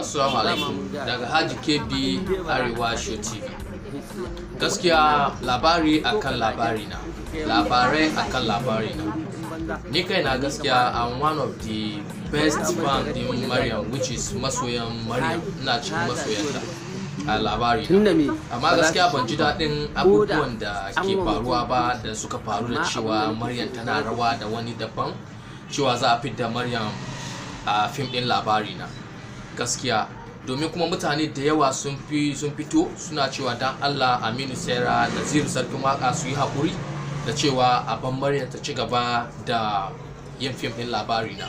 assalamu alaikum daga haji kb arewa show tv gaskiya labari akan labari na labarai akan labari na ni kai na gaskiya i'm one of the best fan din maryam which is masoyan maryam ina cikin masoyanta a labari tunda me amma gaskiya ban ji daɗin abubuwan da ke faruwa ba da suka faru da cewa maryam tana rawa da wani daban cewa za a fidda maryam a fim ɗin labari na gaskiya domin kuma mutane da yawa sun fi sun fito suna cewa dan allah aminu sera naziru sarkin waka su yi haƙuri da cewa abin maryam ta ci gaba da yin fim ɗin labari na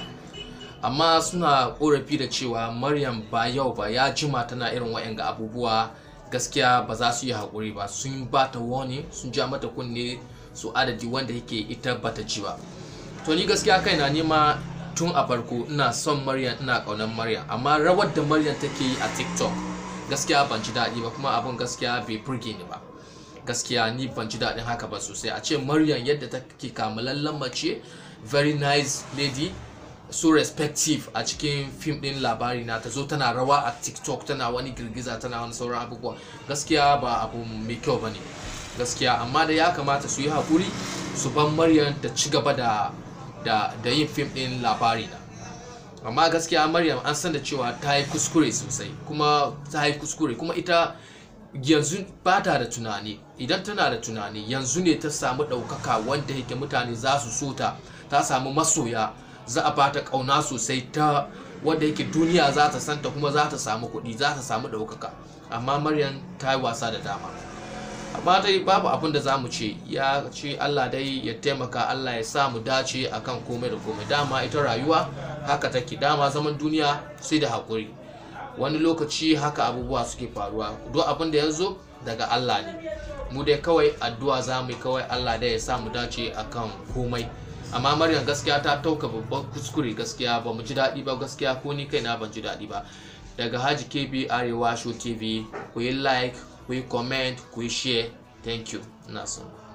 amma suna korafi da cewa maryam ba yau ba ya jima tana irin wa'yanga abubuwa gaskiya ba za su yi haƙuri ba sun ba ta wani sun ja mata kunne su adadi wanda yake ita bata ji ba to ni gaskiya kaina nema tun a farko ina son maryam ina ƙaunar maryam amma rawar da maryam take yi a tiktok gaskiya ban ji daɗi ba kuma abin gaskiya bai burge ni ba gaskiya ni ban ji daɗin haka ba sosai a ce maryam yadda take kamalallen mace very nice lady so respective a cikin fim din labari na ta zo tana rawa a tiktok tana wani girgiza tana wani sauran abubuwa gaskiya ba abu mai kyau ba ne gaskiya amma da ya kamata su yi haƙuri su ban maryam da ci gaba da da, da yin fim din labari na amma gaskiya maryam an san da cewa ta yi kuskure sosai kuma ta yi kuskure kuma ita yanzu ba ta da tunani idan tana da tunani yanzu ne ta samu ɗaukaka wanda yake mutane za su so ta ta samu masoya za a bata ƙauna sosai ta wanda yake duniya za ta santa kuma za ta samu kuɗi za ta samu ɗaukaka amma maryam ta yi wasa da dama amma dai babu abin da za mu ce ya ce allah dai ya taimaka allah ya sa mu dace akan komai da komai dama ita rayuwa haka take dama zaman duniya sai da haƙuri wani lokaci haka abubuwa suke faruwa duk abin da ya zo daga allah ne mu dai kawai addu'a za mu yi kawai allah dai ya sa mu dace akan komai amma maryam gaskiya ta tauka babban kuskure gaskiya ba mu ji daɗi ba gaskiya ko ni kaina ban ji daɗi ba daga haji kb arewa show tv ku yi like ku yi comment ku yi share thank you na son